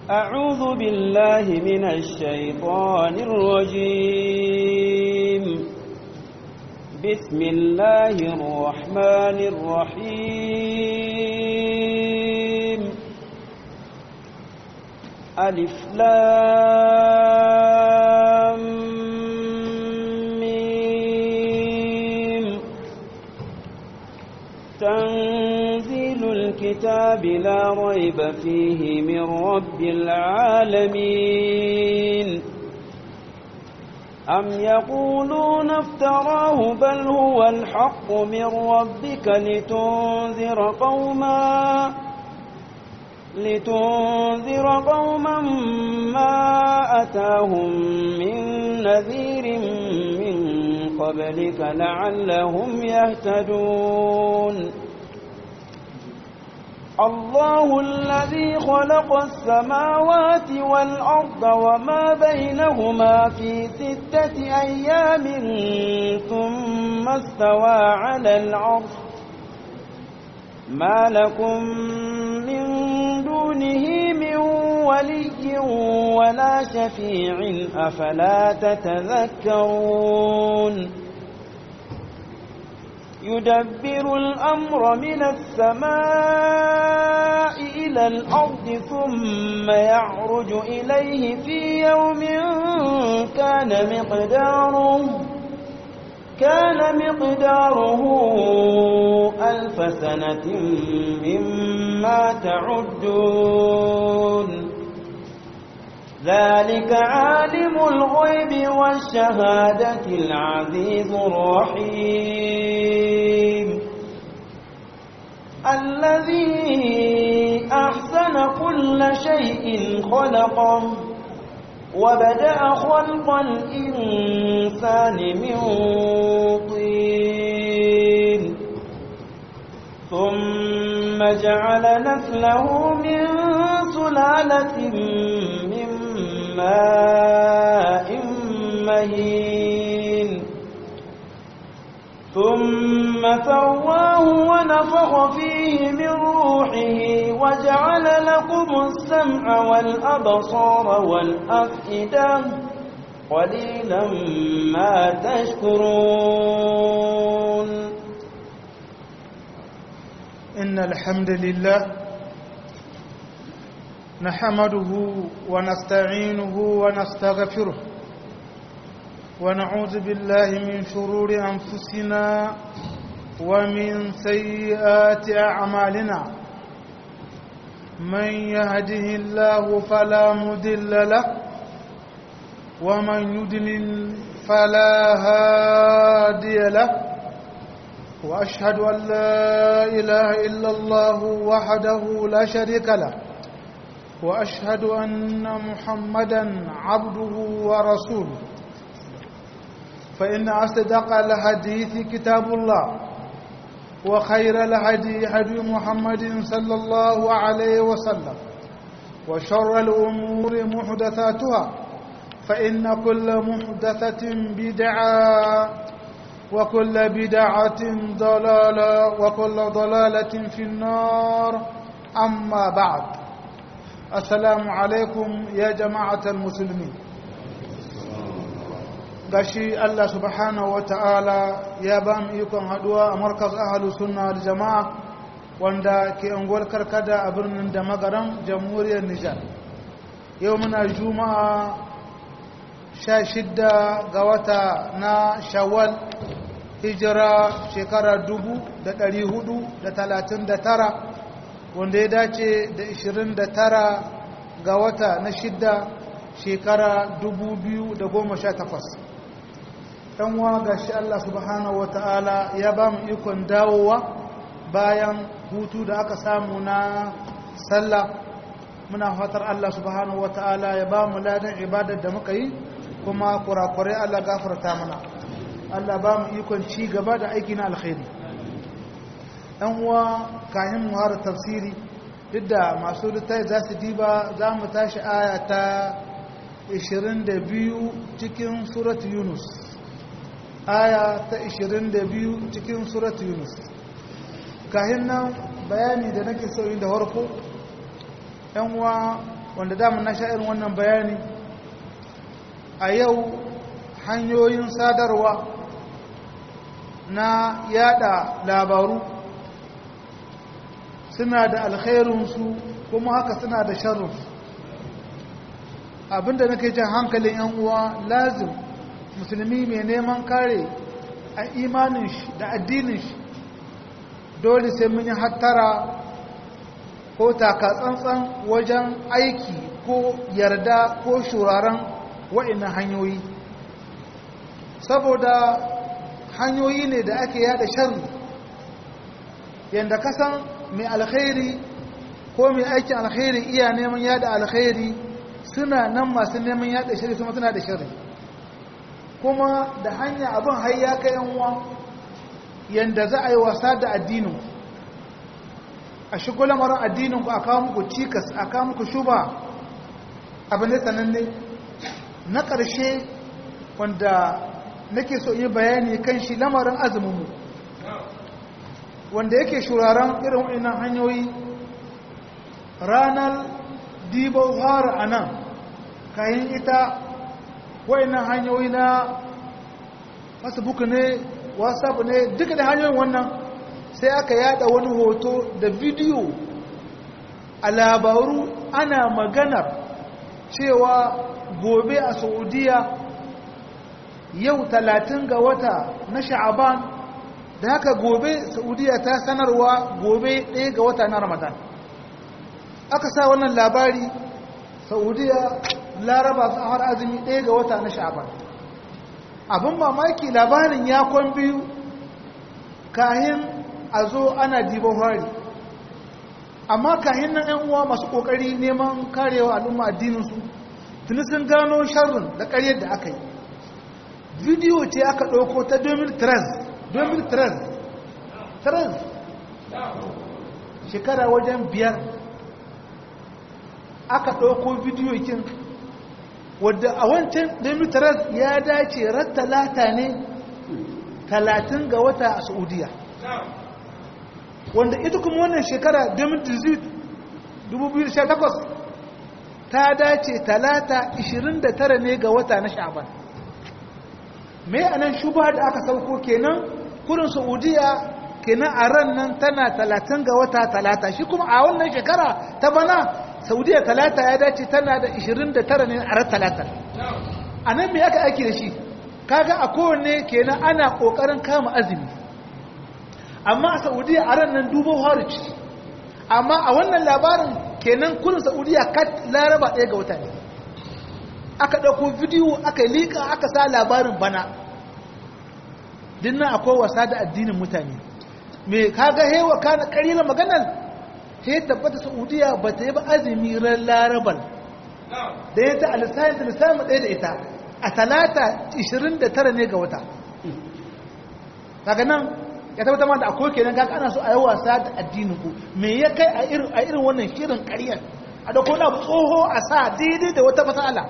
أعوذ بالله من الشيطان الرجيم بسم الله الرحمن الرحيم ألف لام ميم تنزيل الكتاب لا ريب فيه من رب العالمين أم يقولون افتراه بل هو الحق من ربك لتنذر قوما لتنذر قوما ما أتاهم من نذير من قبلك لعلهم يهتدون الله الذي خلق السماوات والأرض وما بينهما في ستة أيام ثم استوى على العرش ما لكم من دونه من ولي ولا شفيع أفلا تتذكرون يدبر الأمر من السماء إلى الأرض ثم يعرج إليه في يوم كان مقداره كان مقداره ألف سنة مما تعدون ذلك عالم الغيب والشهادة العزيز الرحيم الذي أحسن كل شيء خلقه وبدأ خلق الإنسان من طين ثم جعل نسله من سلالة من ماء مهين ثم سواه ونفخ فيه من روحه وجعل لكم السمع والأبصار والأفئدة قليلا ما تشكرون إن الحمد لله نحمده ونستعينه ونستغفره ونعوذ بالله من شرور أنفسنا ومن سيئات أعمالنا من يهده الله فلا مدل له ومن يدلل فلا هادي له وأشهد أن لا إله إلا الله وحده لا شريك له وأشهد أن محمدا عبده ورسوله فإن أصدق الحديث كتاب الله وخير الهدي هدي محمد صلى الله عليه وسلم وشر الأمور محدثاتها فإن كل محدثة بدعة وكل بدعة ضلالة وكل ضلالة في النار أما بعد السلام عليكم يا جماعة المسلمين gashi Allah subhanahu wa ta'ala ya ba mu ikon haduwa a markaz ahalu sunna da jama'a wanda ke unguwar karkada a birnin da magaran jamhuriyar Nijar yau muna juma'a sha shidda ga wata na shawwal hijira shekara dubu da ɗari hudu da talatin da tara wanda ya dace da ishirin da tara ga wata na shidda shekara dubu biyu da goma sha takwas ɗan wa ga shi Allah subhanahu wa ta'ala ya ba mu ikon dawowa bayan hutu da aka samu na sallah muna fatar Allah subhanahu wa ta'ala ya ba mu ladan ibadar da muka yi kuma kurakurai Allah gafarta mana Allah ba mu ikon ci gaba da aiki na alkhairi ɗan uwa kayan mu har tafsiri duk da masu littafi za su diba za mu tashi aya ta 22 cikin surat yunus aya ta 22 cikin surat yunus kayan nan bayani da nake so da harko yan uwa wanda damun na irin wannan bayani a yau hanyoyin sadarwa na yada labaru suna da alkhairunsu kuma haka suna da sharrunsu abinda nake jan hankalin yan uwa lazim musulmi mai neman kare a imanin shi da addinin shi dole sai mun yi hattara ko takatsantsan wajen aiki ko yarda ko shuraren wa'annan hanyoyi saboda hanyoyi ne da ake yada sharri yadda kasan mai alkhairi ko mai aikin alkhairi iya neman yada alkhairi suna nan masu neman yada shari kuma suna da shari kuma da hanya abin hayya ka yanwa yadda za a yi wasa da addinin a shigo lamarin addininku a kawo muku cikas a kawo muku shuba abin da sananne na ƙarshe wanda nake so yi bayani kan shi lamarin azuminmu wanda yake shuraren irin wa'innan hanyoyi ranar dibo fara a nan kayan ita wa'innan hanyoyi na facebook ne whatsapp ne duka da hanyoyin wannan sai aka yada wani hoto da bidiyo a labaru ana maganar cewa gobe a saudiya yau talatin ga wata na sha'aban da haka gobe saudiya ta sanarwa gobe ɗaya ga wata na ramadan aka sa wannan labari saudiya laraba su har azumi ɗaya ga wata na sha'aban abin mamaki labarin ya kwan biyu kahin a zo ana diban hari amma kahin nan yan uwa masu kokari neman karewa al'umma addininsu tuni sun gano sharrin da karyar da aka yi bidiyo ce aka ɗauko ta 2013 shekara wajen biyar aka ɗauko bidiyo kin wadda a wancan 2013 ya dace rattalata ne 30 ga wata a saudiya wanda ita kuma wannan shekara 2018 ta dace talata 29 ne ga wata na sha'ban mai anan shuba da aka sauko kenan kurin saudiya kenan a ran nan tana 30 ga wata talata shi kuma a wannan shekara ta bana saudiya talata ya dace tana da 29 ne a ran talata a nan mai aka aiki da shi kaga a kowanne kenan ana kokarin kama azumi amma a saudiya a ran nan dubo harici amma a wannan labarin kenan kudin saudiya kat laraba ɗaya ga wata ne aka ɗauko bidiyo aka liƙa aka sa labarin bana dinnan akwai wasa da addinin mutane me kaga hewa kana ƙarilan maganar he tabbata saudiya ba ta yi ba azumi ran laraban da ya ta alisayin da lissamin ɗaya da ita a talata 29 ne ga wata kaga nan ya tabbata ma da akwai kenan kaga ana so a yi wasa da addinin ku me ya kai a irin a irin wannan shirin ƙaryar a da kona tsoho a sa daidai da wata fasala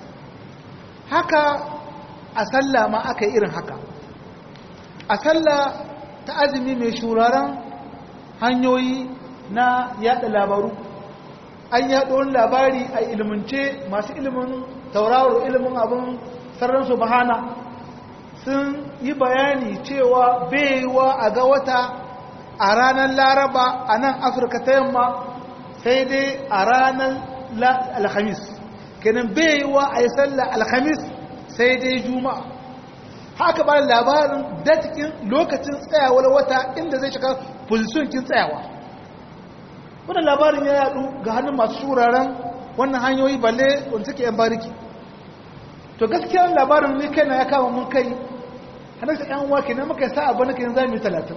haka a sallah ma aka yi irin haka a sallah ta azumi mai shuraren hanyoyi na yada labaru an yaɗo wani labari a ilimance masu ilimin tauraro ilimin abin sararin su bahana sun yi bayani cewa baiwa a ga wata a ranar laraba a nan afirka ta yamma sai dai a ranar alhamis kenan baiwa a yi sallah alhamis sai dai juma'a haka ba labarin datikin lokacin tsayawar wata inda zai shiga kin tsayawa wannan labarin ya yadu ga hannun masu shuraren wannan hanyoyi balle wanda suke yan bariki to gaskiya labarin ne kai na ya kama mun kai hannun sa yan wake ne muka sa abu na kai zami talatin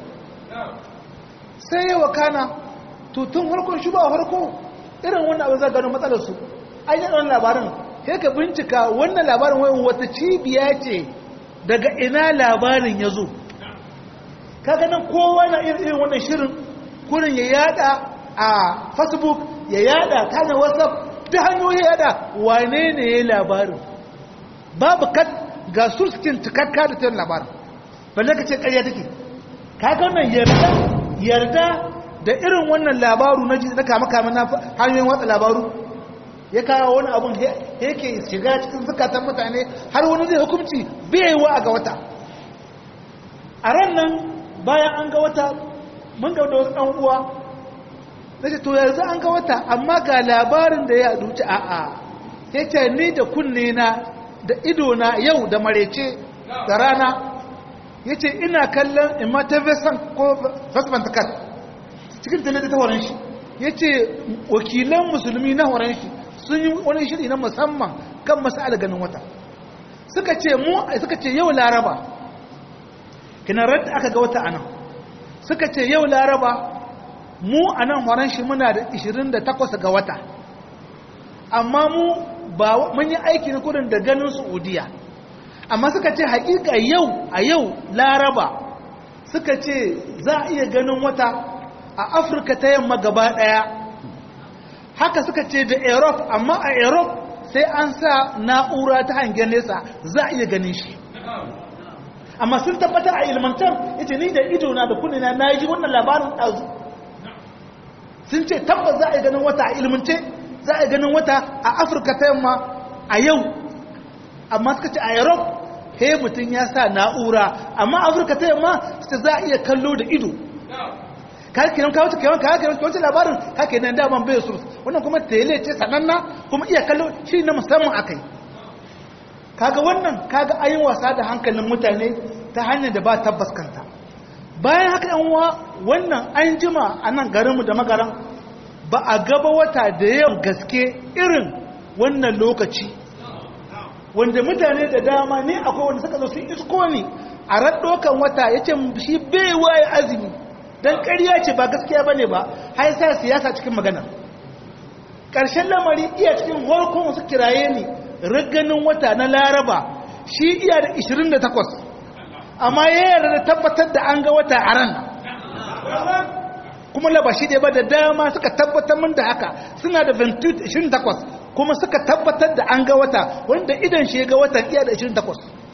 sai yawa kana to tun farkon shi ba farko irin wannan abin za gano matsalar su an yi wannan labarin sai ka bincika wannan labarin wani wata cibiya ce daga ina labarin ya zo kaga nan kowa na irin wannan shirin kurin ya yada a facebook ya yada kanin whatsapp ta hanyoyi ya yada wane ne ya labarin babu kat ga surskin cikakka da ta labarin balle ka ce karya take kaga wannan yarda yarda da irin wannan labaru na na kama kama na hanyoyin watsa labaru ya kawo wani abun yake shiga cikin zukatan mutane har wani zai hukunci bai wa ga wata a ran nan bayan an ga wata mun ga da wasu ɗan uwa na ce to yanzu an ga wata amma ga labarin da ya duci a a ya ce ni da kunne na da ido na yau da marece da rana ya ce ina kallon imma ta vesan ko fasfantakat cikin talata ta horon shi ya ce wakilan musulmi na horon shi sun yi wani shiri na musamman kan masu ganin wata suka ce mu suka ce yau laraba kinarar da aka ga wata anan suka ce yau laraba mu a nan horon shi muna da 28 ga wata amma mu ba mun yi aiki na kudin da ganin saudiya amma suka ce hakika yau a yau laraba suka ce za a iya ganin wata a afirka ta yamma gaba daya haka suka ce da europe amma a europe sai an sa na'ura ta hangen nesa za a iya ganin shi amma sun tabbata a ilmantar ita ni da idona da kunina na yi wannan labarin ɗazu sun ce tabbas za a yi ganin wata a ilmance za a yi ganin wata a afirka ta yamma a yau amma suka ce a europe he mutum ya sa na'ura amma afirka ta yamma su za a iya kallo da ido kakinan kawo ta kewan kakinan kawo labarin kakinan daman bai su wannan kuma tele ce sananna kuma iya kallo shi na musamman akai kaga wannan kaga ayin wasa da hankalin mutane ta hanyar da ba tabbas kanta bayan haka yan uwa wannan an jima a nan garinmu da magaran ba a gaba wata da yawan gaske irin wannan lokaci wanda mutane da dama ne akwai wanda suka zo sun isko ne a raddokan wata ya ce shi bai waye azumi don ƙarya ce ba gaskiya ba ne ba har sa siyasa cikin magana ƙarshen lamari iya cikin horkon wasu kiraye ne raganin wata na laraba shi iya da 28 amma ya yarda da tabbatar da an ga wata a ran kuma laba shi ɗaya ba da dama suka tabbatar min da haka suna da 28 kuma suka tabbatar da an ga wata wanda idan shi ga watan iya da 28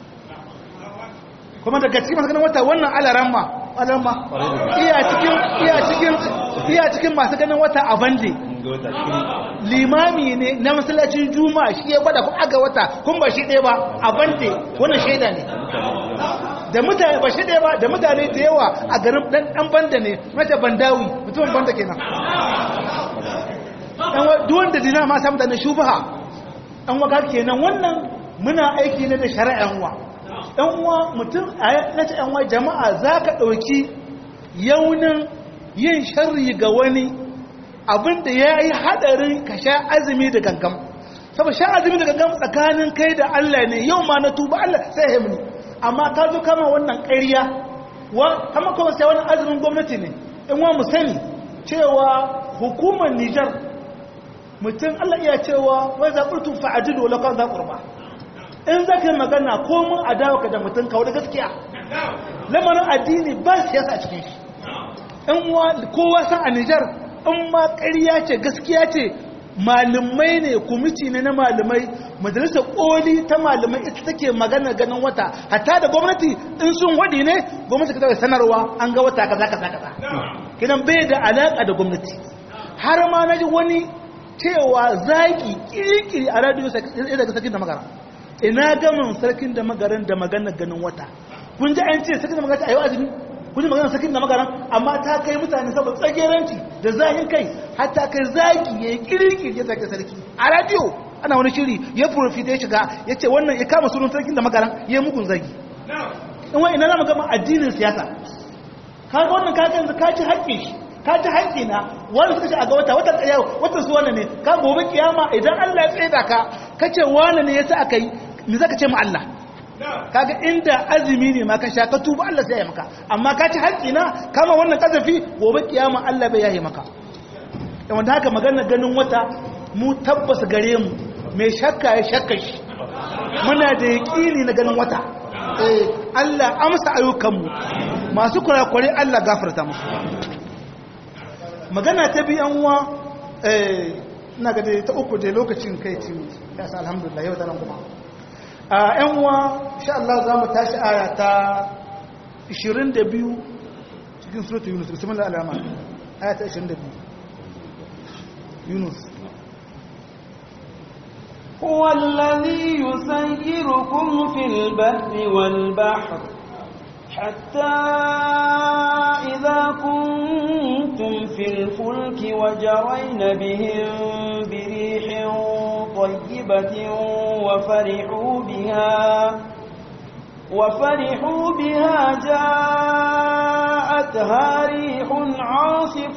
kuma daga cikin masu ganin wata wannan alaramma alaramma iya cikin iya cikin iya cikin masu ganin wata a bande limami ne na masallacin juma'a shi ya gwada kuma aga wata kun ba shi ɗaya ba a bande wannan shaida ne da mutane ba shi ɗaya ba da mutane da yawa a garin ɗan banda ne mace bandawi mutumin banda kenan duwanda dina ma samu da na shubaha ɗan waka kenan wannan muna aiki ne da shari'an wa ɗan uwa mutum a nace ɗan uwa jama'a za ka ɗauki yaunin yin sharri ga wani abinda ya yi haɗarin ka sha azumi da gangam saboda sha azumi da gangam tsakanin kai da Allah ne yau ma na tuba Allah sai ya muni amma ka zo kama wannan ƙarya wa kama kuma sai wani azumin gwamnati ne in wa mu sani cewa hukumar Nijar mutum Allah iya cewa wai zaɓurtu fa'adilu wala kan zaɓurba in za ka yi magana ko mun adawa ka da mutum kawo da gaskiya lamarin addini ba siyasa a cikin shi in wa kowa san a Nijar in ma ƙarya ce gaskiya ce malumai ne kumiti ne na malumai majalisar koli ta malumai ita take magana ganin wata hatta da gwamnati in sun wadi ne gwamnati ka sanarwa an ga wata kaza kaza kaza kidan bai da alaka da gwamnati har ma naji wani cewa zaki kirkiri a radio daga sarkin da magara ina gamin sarkin da magaran da magana ganin wata kun ji an ce sarkin da magara a yau azumi kun ji magana sarkin da magaran amma ta kai mutane saboda tsageranci da zahin kai har ta kai zaki ya yi kirkiri ya zaki sarki a radio ana wani shiri ya profita ya shiga ya ce wannan ya kama sunan sarkin da magaran ya yi mugun zagi in wani ina zama gama addinin siyasa kaga wannan kaga yanzu ka ci haƙƙin shi ka ci haƙƙi na wani suka ce a ga wata watan ɗaya watan su wannan ne ka gobe kiyama idan Allah ya tsaida ka ka ce wani ne ya sa aka yi me zaka ce ma Allah kaga inda azumi ne ma ka sha ka tuba Allah sai ya maka amma ka ci haƙƙi na kama wannan kazafi gobe kiyama Allah bai yaye maka da wanda haka magana ganin wata mu tabbas gare mu mai shakka ya shakka shi muna da yaƙini na ganin wata eh Allah amsa ayyukanmu masu kurakurai Allah gafarta musu magana ta biyan uwa eh ina ga ta uku da lokacin kai ci ya sa alhamdulillah yau da nan kuma a yan uwa insha Allah za mu tashi aya ta 22 cikin suratul yunus bismillahir rahmanir rahim aya ta 22 yunus هو الذي يسيركم في البحر والبحر حتى إذا كنتم في الفلك وجرين بهم بريح طيبة وفرحوا بها وفرحوا بها جاءتها ريح عاصف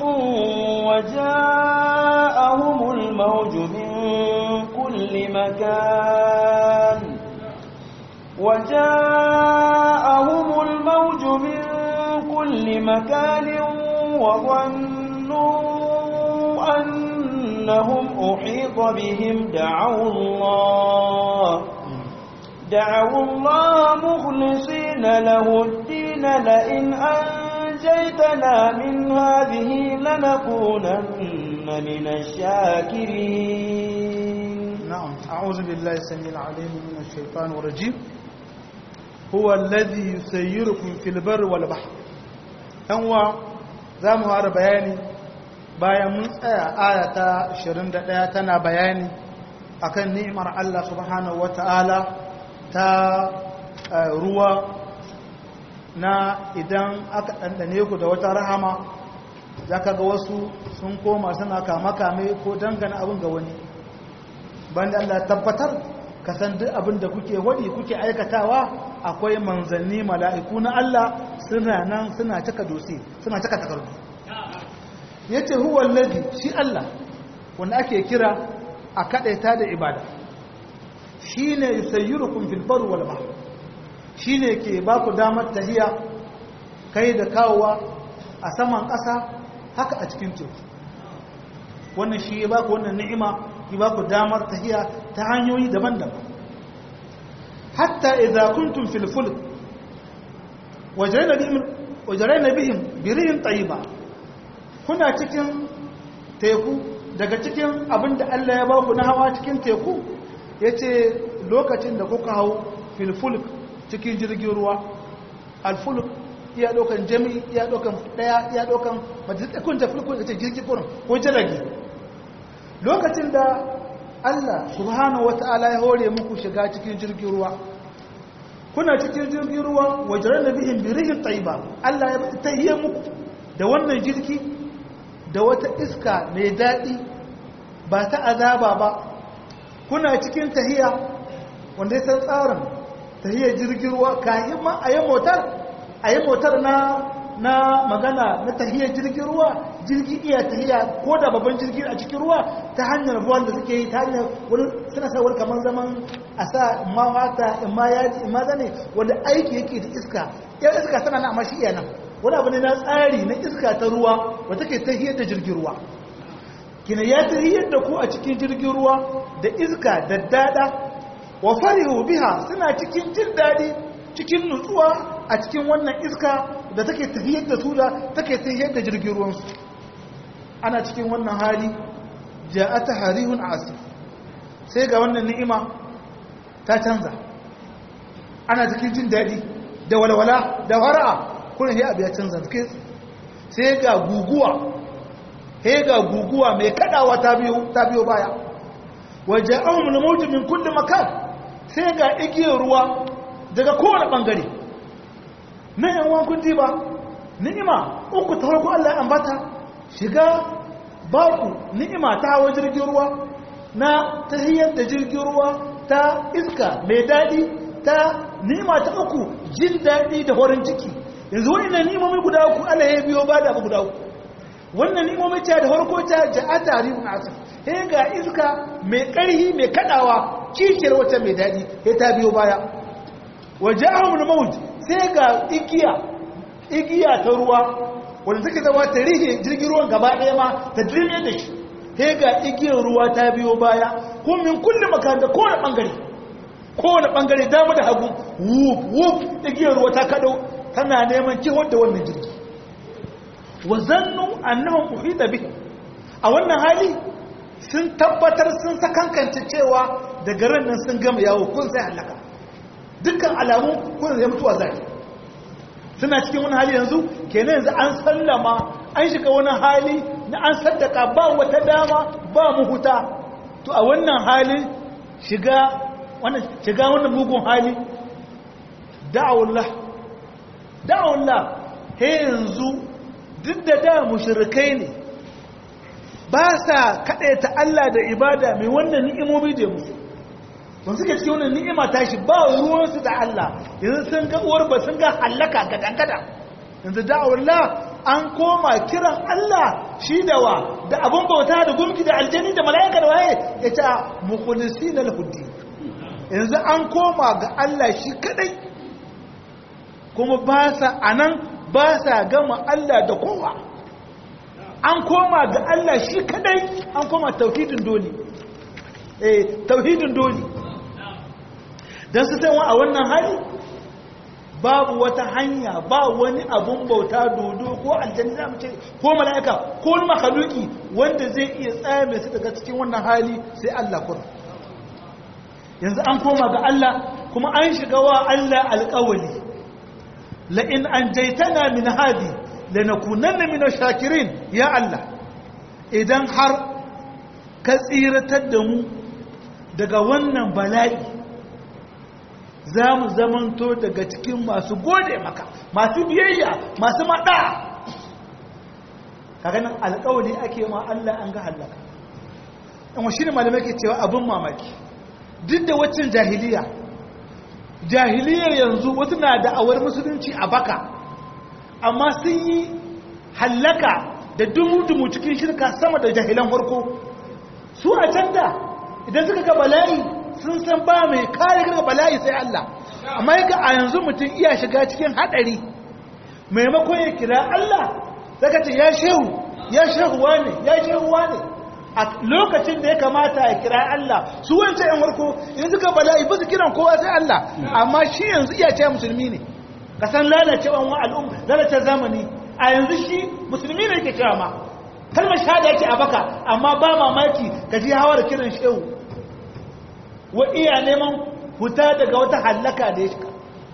وجاءهم الموج من كل مكان وجاءهم الموج من كل مكان وظنوا أنهم أحيط بهم دعوا الله دعوا الله مخلصين له الدين لئن أنجيتنا من هذه لنكونن من الشاكرين نعم أعوذ بالله السميع العليم من الشيطان الرجيم هو الذي يسيركم في البر والبحر أنوا zamu fara bayani bayan mun tsaya aya ta 21 tana bayani akan ni'imar Allah subhanahu wata'ala ta ruwa na idan aka ɗanɗane ku da wata rahama za ka ga wasu sun koma suna kama-kame ko dangana abin ga wani banda Allah tabbatar ka san duk abin da kuke wadi kuke aikatawa akwai manzanni mala'iku na Allah suna nan suna cika dosi suna cika takardu yace huwa allazi shi Allah wanda ake kira a kadaita da ibada shine yusayyirukum fil barri wal bahr shine ke ba ku damar tahiya kai da kawowa a saman ƙasa haka a cikin teku wannan shi ya ba ku wannan ni'ima ya ba ku damar tahiya ta hanyoyi daban-daban hatta idza kuntum fil fulk wajrayna bihim wajrayna bihim birihin tayyiba kuna cikin teku daga cikin abinda Allah ya ba ku na hawa cikin teku yace lokacin da kuka hau fil fulk cikin jirgin ruwa al fulk iya dokan jami'i iya dokan daya iya dokan majalisar kun ta fulk ce jirgin kurin ko jirage lokacin da Allah subhanahu wata'ala ya hore muku shiga cikin jirgin ruwa kuna cikin jirgin ruwa wajen da bihin birihin taiba Allah ya tahiyya muku da wannan jirgi da wata iska mai daɗi ba ta azaba ba kuna cikin tahiya wanda ya san tsarin tahiyyar jirgin ruwa kayan ma a yi motar a yi motar na na magana na tahiyar jirgin ruwa jirgi iya tahiya ko da babban jirgi a cikin ruwa ta hanyar ruwan da suke yi ta hanyar wani suna sawar kamar zaman a sa ma wata in ma yaji in ma zane wanda aiki yake da iska yan iska tana na amma shi iya nan wani abu ne na tsari na iska ta ruwa wata ke tahiyar da jirgin ruwa kina ya tahiyar da ku a cikin jirgin ruwa da iska da dada wa farihu biha suna cikin jin daɗi cikin nutsuwa a cikin wannan iska da take tafiyar da su da take tafiyar da jirgin ruwansu ana cikin wannan hali ja'ata harihun asif sai ga wannan ni'ima ta canza ana cikin jin daɗi da walwala da fara'a kuna sai abu ya canza sai ga guguwa sai ga guguwa mai kadawa ta biyo ta biyo baya waje ahumul mawt min kulli makan sai ga igiyar ruwa daga kowane bangare na yan wankun diba ni'ima uku ta farko Allah ya ambata shiga baku ni'ima ta hawa jirgin ruwa na tahiyar da jirgin ruwa ta iska mai daɗi ta ni'ima ta uku jin daɗi da horin ciki yanzu wannan ni'imomi guda uku Allah ya biyo ba da abu guda uku wannan ni'imomi ta da farko ta ja'a tarihun asif sai ga iska mai ƙarhi mai kaɗawa cikiyar wata mai daɗi sai ta biyo baya waje ahumul mawuj sai ga igiya igiya ta ruwa wanda take zama ta rihe jirgin ruwan gaba ɗaya ma ta dirme da shi sai ga igiyar ruwa ta biyo baya ko min kullum makan da kowane ɓangare kowane ɓangare dama da hagu wuf wuf igiyar ruwa ta kaɗo tana neman kihon da wannan jirgi wa zannu annahum uhita bi a wannan hali sun tabbatar sun sakankance cewa daga ran nan sun gama yawo kun sai halaka dukkan alamu kun zai mutuwa zai suna cikin wani hali yanzu kenan yanzu an sallama an shiga wani hali na an saddaka ba wata dama ba mu huta to a wannan hali shiga wannan shiga wannan mugun hali da'awullah da'awullah he yanzu duk da da mushrikai ne ba sa ta Allah da ibada mai wannan ni'imomi da musu don suke cikin wannan ni'ima tashi ba ruwansu da Allah yanzu sun ga uwar ba sun ga hallaka ga dangada yanzu da'awullah an koma kiran Allah shi da wa da abin bauta da gumki da aljani da mala'ika da waye ya ta mukhlisina lahuddi yanzu an koma ga Allah shi kadai kuma ba sa anan ba sa gama Allah da kowa an koma ga Allah shi kadai an koma tauhidin doli eh tauhidin doli dan su san a wannan hali babu wata hanya ba wani abun bauta dodo ko aljanna za mu ce ko mala'ika ko wani makhluki wanda zai iya tsaya mai su daga cikin wannan hali sai Allah kur yanzu an koma ga Allah kuma an shiga wa Allah alƙawali la in anjaytana min hadi lanakunanna min shakirin ya Allah idan har ka tsiratar da mu daga wannan bala'i za mu zamanto daga cikin masu gode maka masu biyayya masu maɗa kaganin alƙawali ake ma Allah an ga hallaka ɗan shi ne malamai ke cewa abin mamaki duk da waccan jahiliya jahiliyar yanzu wasu na da'awar musulunci a baka amma sun yi hallaka da dumu-dumu cikin shirka sama da jahilan farko su a can da idan suka ga bala'i sun san ba mai kare daga bala'i sai Allah amma yaka a yanzu mutum iya shiga cikin hadari maimakon ya kira Allah daga ce ya shehu ya shehu wane ya shehu wane a lokacin da ya kamata ya kira Allah su wancan yan warko in suka bala'i ba su kiran kowa sai Allah amma shi yanzu iya ce musulmi ne ka san lalacewan wa al'umma lalace zamani a yanzu shi musulmi ne yake cewa ma kalmar shahada yake a baka amma ba mamaki ka ji hawa da kiran shehu wa iya neman fita daga wata hallaka da ya shiga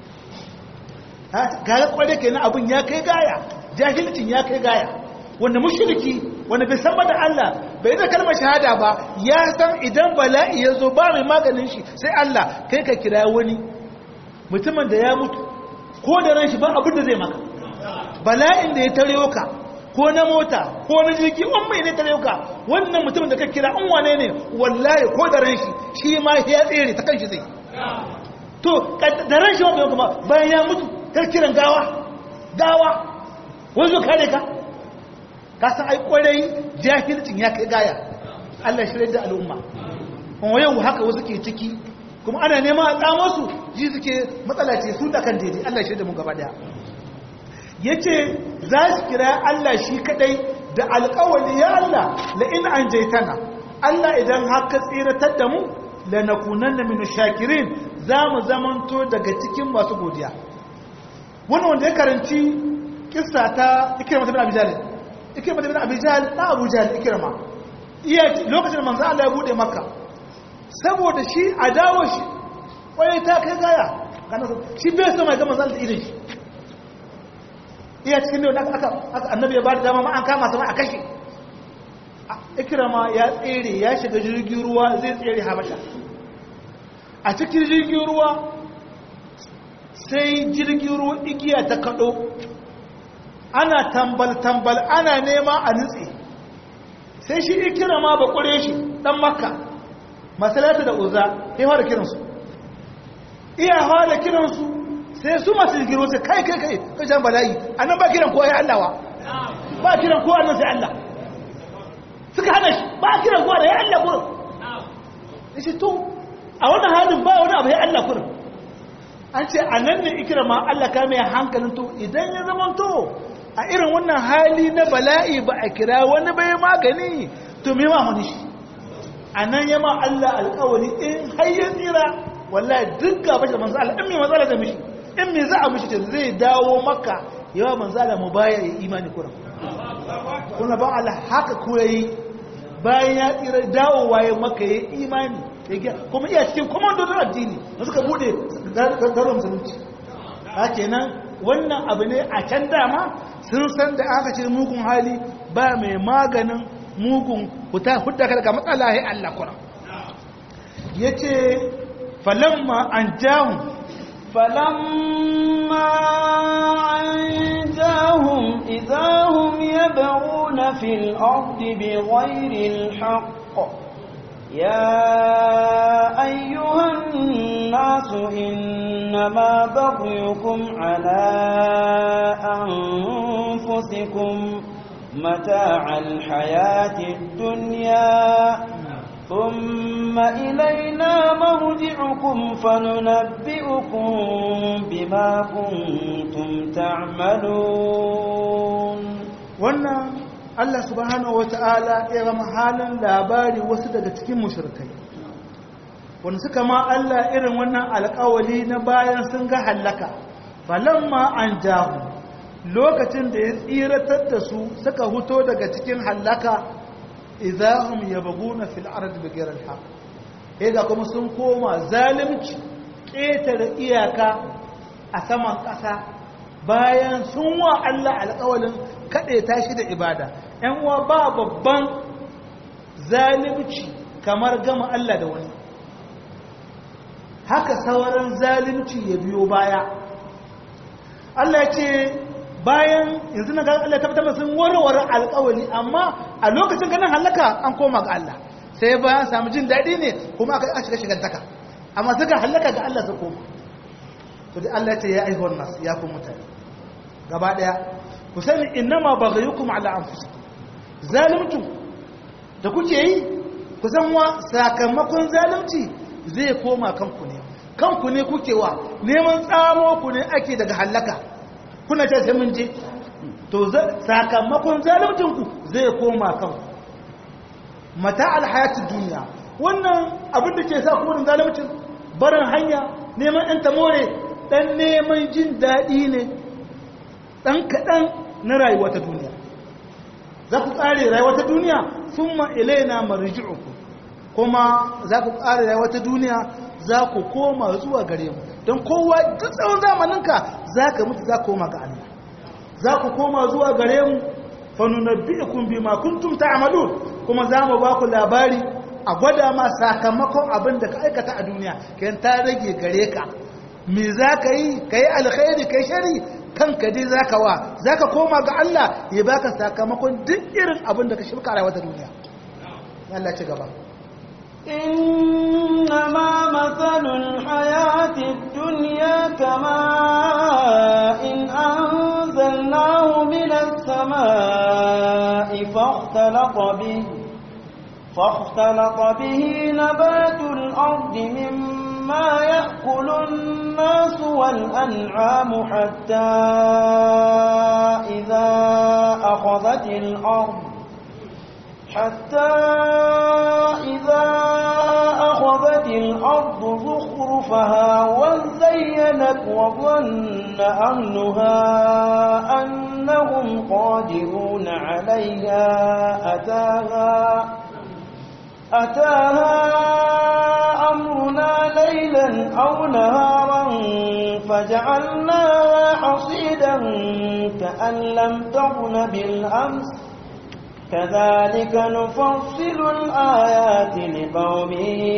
ga kwade kenan abin ya kai gaya jahilcin ya kai gaya wanda mushriki wanda bai san da Allah bai da kalmar shahada ba ya san idan bala'i ya zo ba mai maganin shi sai Allah kai ka kira wani mutumin da ya mutu ko da ran shi ba abin da zai maka bala'in da ya tare ka ko na mota ko na jirgi an mai ne tare ka wannan mutumin da ka kira an wane ne wallahi ko da ran shi shi ma ya tsere ta kanshi zai to da ran shi wanda kuma bayan ya mutu kar kiran gawa gawa wanzu kare ka ka san ai kwarai jahilcin ya kai gaya Allah shi da al'umma kuma yau haka wasu ke ciki kuma ana neman a tsamo su ji suke matsala ce su da kan daidai Allah shi da mu gaba daya yace za su kira Allah shi kadai da alƙawali ya Allah la in anjaytana Allah idan haka tsiratar da mu lanakunanna min shakirin za mu zamanto daga cikin masu godiya wannan wanda ya karanci kissa ta ikirma ibn abi jahl ikirma ibn abi jahl na abu jahl ikirma iya lokacin manzo Allah ya bude makka saboda shi adawo shi kwaye ta kai gaya kana shi bai so mai ga manzo Allah irin shi iya cikin da aka aka annabi ya bada dama ma an kama sama a kashe ikirma ya tsere ya shiga jirgin ruwa zai tsere habasha a cikin jirgin ruwa sai jirgin ruwa igiya ta kaɗo ana tambal-tambal ana nema a nutse sai shi ikira ma ba ƙure shi ɗan makka masalata da uza ya fara kiransu iya fara kiransu sai su masu jirgin ruwa sai kai kai kai kashen bala'i annan ba kiran kowa ya allawa ba kiran kowa nan sai allah suka hana shi ba kiran kowa da ya allah kurin ya ce to a wannan halin ba wani abu ya allah kurin an ce a nan ne ikirama Allah ka mai hankalin to idan ya zama to a irin wannan hali na bala'i ba a kira wani bai magani to me ma muni shi a nan ya ma Allah alkawari in har ya tsira wallahi duk gaba da manzo Allah in me matsala da mishi in me za a mishi ta zai dawo maka yawa manzo Allah mu baya ya imani kuran kuna ba Allah haka ko yayi bayan ya tsira dawowa ya maka ya imani kuma iya cikin komandodin addini da suka bude garin musulunci a kenan wannan abu ne a can dama sun san da aka ce mugun hali ba mai maganin mugun hudda ka daga matsala ya Allah kura yace falamma anjahum فلما أنجاهم إذا هم يبغون في الأرض بغير الحق يا أيها الناس إنما بغيكم على أنفسكم متاع الحياة الدنيا ثم إلينا مرجعكم فننبئكم بما كنتم تعملون wannan Allah subhanahu wata'ala ya gama halin labari wasu daga cikin mushrikai wanda suka ma Allah irin wannan alƙawali na bayan sun ga hallaka falamma an jahu lokacin da ya tsiratar da su suka huto daga cikin hallaka idahum yabghuna fil ardi bighayri al-haq ga kuma sun koma zalimci ƙetare iyaka a saman ƙasa bayan sun wa Allah alƙawalin kaɗe tashi da ibada ‘yan uwa ba babban zalimci kamar gama Allah da wani haka sauran zalimci ya biyo baya Allah ce bayan yanzu na Allah tabbatar sun warware alƙawali amma a lokacin ganin halaka an koma ga Allah sai bayan samu jin daɗi ne kuma aka shiga shigantaka amma suka halaka ga Allah su koma to da Allah ce ya aihuwar nasu ya kuma mutane gaba ɗaya ku sani innama baghayukum ala anfusikum zalimtu da kuke yi ku san wa sakamakon zalunci zai koma kanku ne kanku ne kuke wa neman tsamo ku ne ake daga halaka kuna ce sai mun je to sakamakon zalimcinku zai koma kanku mata alhayatun duniya wannan abin da ke sa kurin zalimcin barin hanya neman ɗan tamore ɗan neman jin daɗi ne ɗan kaɗan na rayuwa ta duniya za ku ƙare rayuwa ta duniya sun ma'ilaina marji'uku kuma za ku ƙare rayuwa ta duniya za ku koma zuwa gare mu don kowa duk tsawon zamaninka za ka mutu za koma ga Allah za ku koma zuwa gare mu fanunabbi'ukum bima kuntum ta'malun kuma za mu ba ku labari a gwada ma sakamakon abin da ka aikata a duniya kayan ta rage gare ka me za ka yi ka yi alkhairi ka yi shari kanka dai za ka wa za ka koma ga Allah ya baka sakamakon duk irin abin da ka shirka rayuwa ta duniya Allah ci gaba إنما مثل الحياة الدنيا كماء إن أنزلناه من السماء فاختلط به فاختلط به نبات الأرض مما يأكل الناس والأنعام حتى إذا أخذت الأرض حتى إذا أخذت الأرض زخرفها وزينت وظن أهلها أنهم قادرون عليها أتاها أتاها أمرنا ليلا أو نهارا فجعلناها حصيدا كأن لم تغن بالأمس كذلك نفصل الآيات لقوم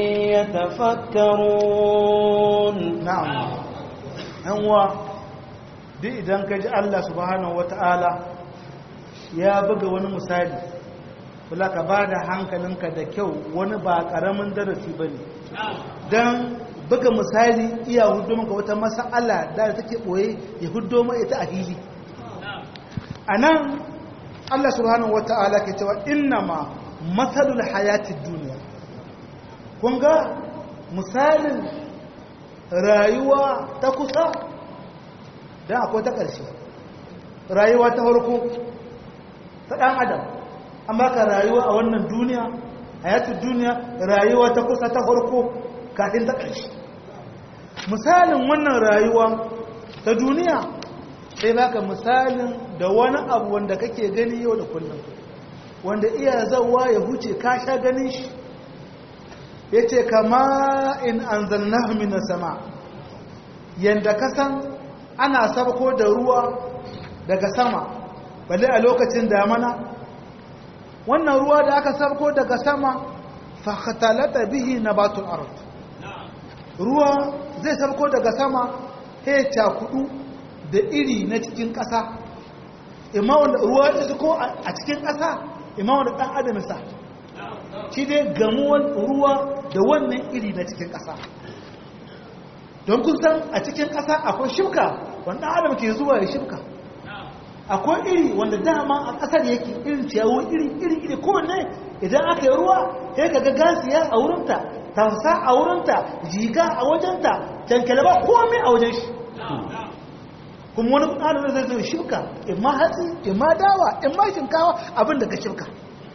يتفكرون na'am yanwa duk idan ka ji Allah subhanahu wata'ala ya buga wani misali kula ka ba da hankalinka da kyau wani ba ƙaramin darasi ba ne don buga misali iya hudu maka wata masa'ala da take ɓoye ya hudu ma ita a hili a nan Allah subhanahu wata'ala ke cewa innama matsalul hayatid duniya kun ga misalin rayuwa ta kusa don akwai ta ƙarshe rayuwa ta farko ta ɗan adam an baka rayuwa a wannan duniya hayatid duniya rayuwa ta kusa ta farko kafin ta ƙarshe misalin wannan rayuwa ta duniya sai baka misalin da wani abu wanda kake gani yau da kullum wanda iya zawa ya huce ka sha ganin shi ya ce kama in an zanna mina sama yadda ka san ana sabko da ruwa daga sama balle a lokacin damana wannan ruwa da aka sabko daga sama fahatalata bihi na batul ard ruwa zai sabko daga sama ya cakudu da iri na cikin ƙasa imma wanda ruwa ya suko a cikin ƙasa imma wanda ɗan adam sa shi dai gamuwan ruwa da wannan iri na cikin ƙasa don kun san a cikin ƙasa akwai shimka wanda adam ke zuwa ya shimka akwai iri wanda dama a ƙasar yake irin ciyawo iri iri iri kowanne idan aka yi ruwa sai ka ga gasiya a wurinta tausa a wurinta jiga a wajenta cankalaba komai a wajen shi kuma wani ɗanar zai zai shimka imma hatsi imma dawa imma shinkawa abin da ka shimka